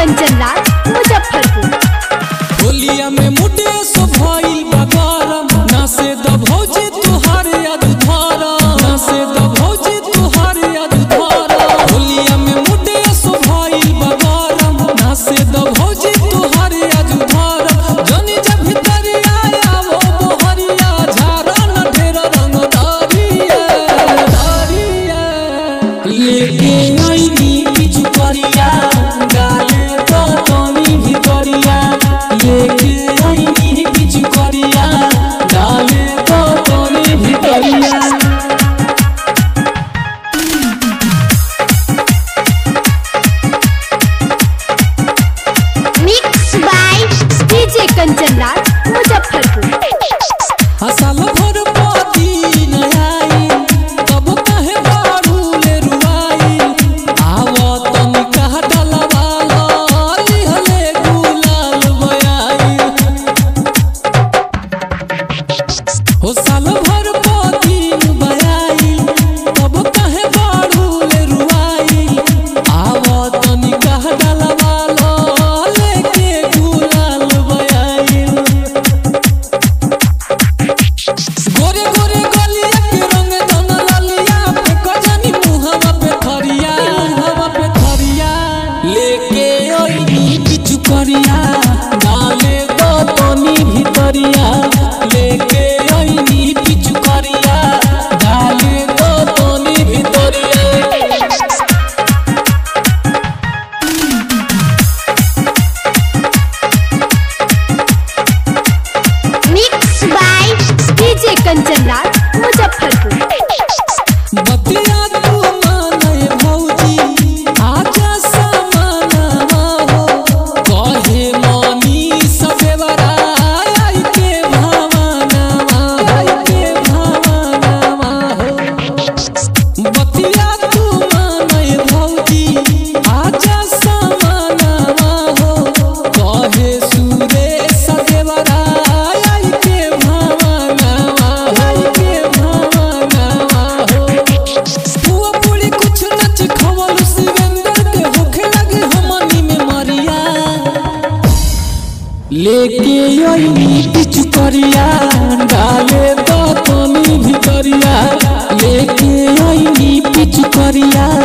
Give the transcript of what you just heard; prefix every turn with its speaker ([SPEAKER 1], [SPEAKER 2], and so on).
[SPEAKER 1] कंचन राज मुजफ्फरपुर
[SPEAKER 2] होलिया में मुटे सो भइल बा गरम ना से द भौजी तुहार याद धारा ना से द भौजी तुहार याद धारा होलिया में मुटे सो भइल बा गरम ना से द भौजी तुहार याद धारा जनी जब भीतर आया वो मोहरिया झारा न ढेर रंग दारिया दारिया लेके आईनी पिछु करिया गाले तो तनी भितरिया लेके आईनी पिछु करिया गाले तो तनी भितरिया
[SPEAKER 1] mix by DJ Kanchan Raj Muzaffarpur
[SPEAKER 2] हसल भर पाती न आई तब कहे बारू ले रुआई आव तनी कह डलवाला लिहले गुलाल बयाई हो साल भर पाती बयाई तब कहे बारू ले रुआई आव तनी कह डलवाला लेके गुलाल बयाई गोरे गोरे गलिया के रंग धन लालिया पे कजनी मुहवा पे थरिया मुहवा पे थरिया लेके ओइनी पिछु करिया डाले दो तनी भितरिया लेके ओइनी पिछु करिया डाले दो तनी भितरिया
[SPEAKER 1] mix by DJ Kanchan Raj Muzaffarpur
[SPEAKER 2] बतिया तू माने भौजी आजा समानवा हो कहे मानी सदेवरा आई के भावनावा आई के भावनावा हो बतिया तू माने भौजी आजा समानवा हो कहे सुरे सदेवरा आई के भावनावा आई के भावनावा हो हुआ पूरी कुछ नच खवल शिवेंद्र के होखे लगे हमनी में मरिया लेके आईनी पिछु करिया डाले दो तनी भितरिया लेके आईनी पिछु करिया